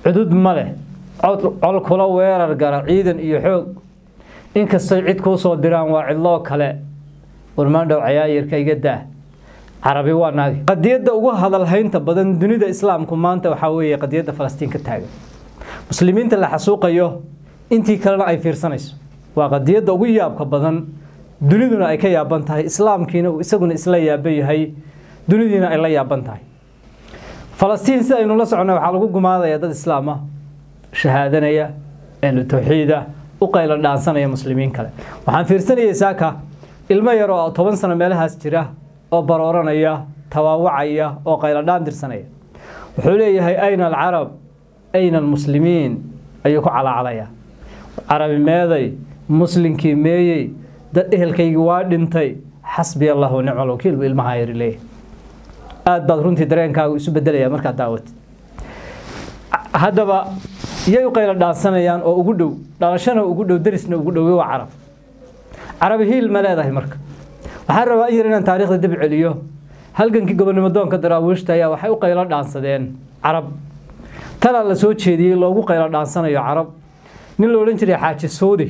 cudud ma leh col kula weerar gara ciidan iyo xoog inkastay cid kuu soo diraan waa cidloo kale warmaandhow cayaayirka iga daa carabi waa naagi qadiyadda ugu hadalhaynta badan dunida islaamku maanta waxaa weeye qadiyadda falastiin ka taagan muslimiinta la xasuuqayo intii kalena ay fiirsanayso waa qadiyadda ugu yaabka badan duniduna ay ka yaaban tahay islaamkiina uu isaguna isla yaaban yahay dunidiina ay la yaaban tahay falastiin sida aynu la soconnay waxaa lagu gumaadaya dad islaam ah shahaadanaya ehlu tawxiida u qaylo dhaansanaya muslimiin kale waxaan fiirsanayay saaka ilmo yar oo toban sano meelahaas jira oo barooranaya tawaawacaya oo qaylo dhaan dirsanaya wuxuu leeyahay ayna alcarab ayna almuslimiin ayuu ku calaacalaya carabi meeday muslinkii meeyey dad ehelkaygii waa dhintay xasbi allah wa nicmal wakiil buu ilmaha yari leeyahay aad baad runtii dareenkaagu isu bedelaya markaad daawatid haddaba yay u qaylo dhaansanayaan oo ugu dhow dhalashana ugu dhow darisna ugu dhowe waa carab carabi hiil ma leedahay marka waxaan rabaa in yar inaan taariikhda dib celiyo halgankii gobonimo doonka daraawiishta ayaa waxay u qaylo dhaansadeen carab talaa la soo jeediyey loogu qaylo dhaansanayo carab nin la odhan jiray xaaji suudi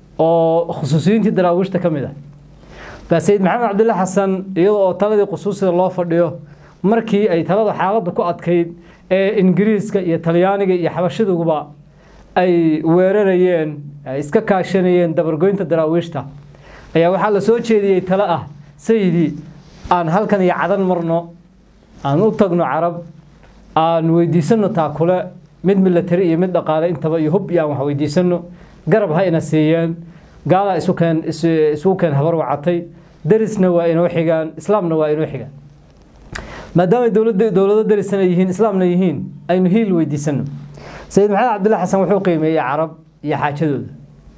oo khusuusiyiintii daraawiishta ka mid ah baa sayid maxamed cabdulla xasan iyadoo oo taladii khusuusida loo fadhiyo markii ay talada xaaladda ku adkayd ee ingiriiska iyo talyaaniga iyo xabashiduba ay weerarayeen ay iska kaashanayeen dabargoynta daraawiishta ayaa waxaa la soo jeediyey talo ah sayidii aan halkan iyo cadan marno aan u tagno carab aan weydiisano taakule mid milatari iyo mid dhaqaale intaba iyo hub iyo aan wax weydiisano garab ha ina siiyeen gaalaa isukeen isugu keen habar wacatay darisna waa inoo xigaan islaamna waa inoo xigaan maadaama dowladda dowlado darisana yihiin islaamna yihiin aynu hiil weydiisano sayid maxamed cabdulla xasan wuxuu qiimeeyey carab iyo xaajadooda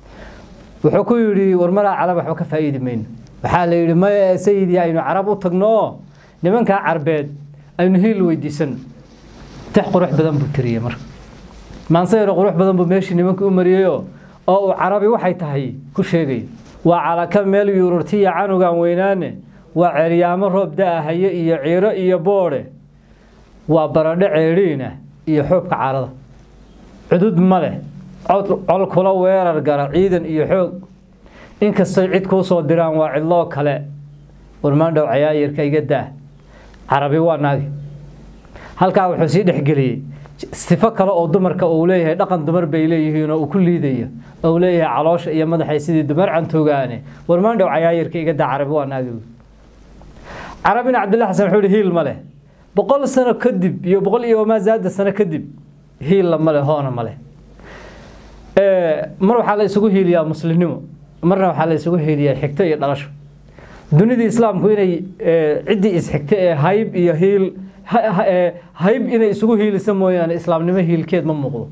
wuxuu ku yidhi war maraa carab waxba ka faa'iidi mayno waxaa la yidhi maya sayidii aynu carab u tagno oo nimankaa carbeed aynu hiil weydiisano tix qurux badan buu tiriyey marka maansayaro qurux badan buu meeshii nimankii u mariyeyoo oo uu carabi waxay tahay ku sheegay waa calaka meel yuururtiya canugan weynaane waa ceeryaamo roob da-ahaye iyo ciiro iyo boodhe waa baradho ceedhiina iyo xoobka carada cudud ma leh col kula weerar gara ciidan iyo xoog inkastay cid kuu soo diraan waa cidloo kale warmaandhow cayaayirka iga daa carabi waa naagi halkaa wuxuu sii dhexgeliyey sifo kale oo dumarka uu leeyahay dhaqan dumar bay leeyihiin oo uu ku liidaya oo leeyahay caloosha iyo madaxay sidii dumar cantoogaane warmaandhow cayaayirka iga daa carabi waa naagi carabina cabdillah xasan wuxuu yihi hiil ma leh boqol sano kadib iyo boqol iyo wamaa zaada sano kadib hiilla ma leh hoona ma leh mar waxaa la isugu hiiliyaa muslimnimo marna waxaa la isugu hiiliyaa xigto iyo dhalasho dunidii islaamku inay ciddii isxigto ee hayb iyo hiil hayb inay isugu hiilisa mooyaane islaamnimo hiilkeed ma muuqdo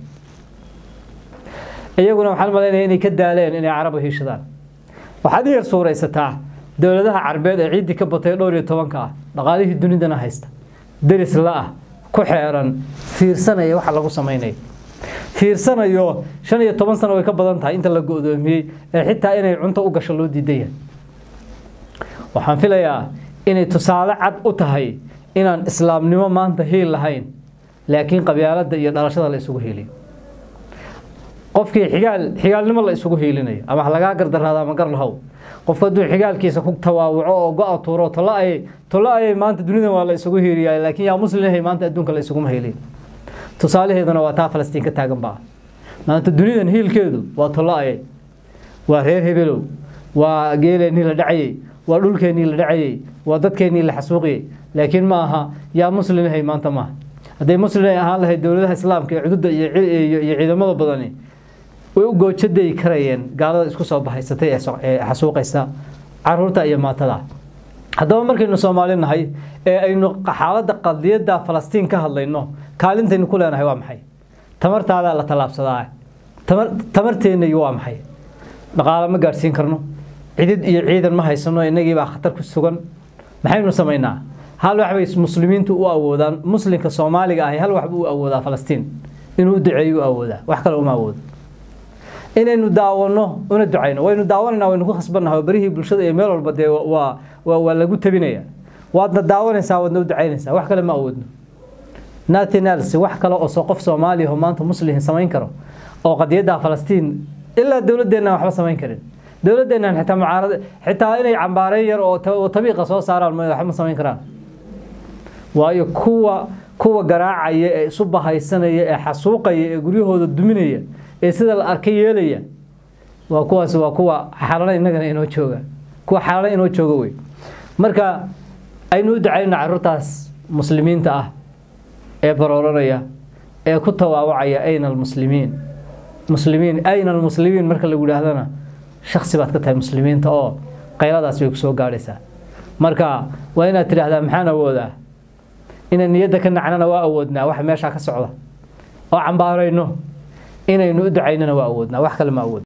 iyaguna waxaan malaynaya inay ka daaleen inay caraba hiishadaan waxaad i yar suuraysataa dowladaha carbeed ee ciiddii ka batay dhowr iyo tobanka ah dhaqaalihii dunidana haysta deris la-ah ku xeeran fiirsanaya waxa lagu samaynayo fiirsanayo shan iyo toban sano way ka badan tahay inta la go-doomiyey ee xitaa inay cunto u gasho loo diidan yahay waxaan filayaa inay tusaale cad u tahay inaan islaamnimo maanta hiil lahayn laakiin qabyaaladda iyo dhalashada la isugu hiiliyo qofkii xigaal xigaalnimo la isugu hiilinayo ama ha lagaa gardaraado ama gar lahow qofku hadduu xigaalkiisa ku tawaawuco oo go-a tuuro tolo ay tolo ayay maanta dunidan waa la isugu hiiliyaa laakiin yaa muslimahay maanta adduunka la isuguma hiiliyo tusaalaheeduna waa taa falastiin ka taagan baa maanta dunidan hiilkeedu waa tolo ayay waa reer hebelow waa geeleennii la dhacayey waa dhulkeennii la dhacayey waa dadkeennii la xasuuqiyey laakiin ma aha yaa muslimahay maanta maaha hadday muslimay ahaan lahayd dowladaha islaamka ee cududda iyo ciidamada badani way u goojaday karayeen gaalada isku soo bahaysatay ee xasuuqaysa caruurta iyo maatada haddaba markaynu soomaali nahay ee aynu xaaladda qadiyadda falastiin ka hadlayno kaalintaynu ku leenahay waa maxay tamartaadaa la tallaabsadaa tamarteennayi waa maxay dhaqaale ma gaadhsiin karno cidid iyo ciidan ma haysano innagii baa khatar ku sugan maxaynu samaynaa hal wax bay muslimiintu u awoodaan muslimka soomaaliga ahi hal wax buu u awoodaa falastiin inuu u duceeyo u awoodaa wax kale uma awoodo inaynu daawano una ducayno waynu daawanayna waynu ku khasbannahay oo berihii bulshada iyo meel walba dee waa waa lagu tabinaya waadna daawanaysaa waadna u ducaynaysaa wax kale ma awoodno nationals wax kale oo soo qof soomaaliya oo maanta muslim samayn karo oo qadiyadda falastiin ilaa dowladdeena waxba samayn karin dowladdeena xitaa mucaarada xitaa inay cambaareen yar oo tabiiqa soo saaraan waxba ma samayn karaan waayo kuwa kuwa garaacaya ee isu bahaysanaya ee xasuuqaya ee guryahooda duminaya ee sida la arkay yeelaya waa kuwaas waa kuwa xalana innagana inoo jooga kuwa xalana inoo jooga wey marka aynu u ducayno carruurtaas muslimiinta ah ee barooranaya ee ku tawaawacaya ayna almuslimiin muslimiin ayna almuslimiin marka lagu yidhaahdana shaksi baad ka tahay muslimiinta oo qayladaas bay ku soo gaadhaysaa marka waa inaad tidhaahdaa maxaan awoodaa inaan niyadda ka nacnana waa awoodnaa waxa meeshaa ka socda oo cambaarayno inaynu u ducaynana waa awoodnaa wax kale ma awood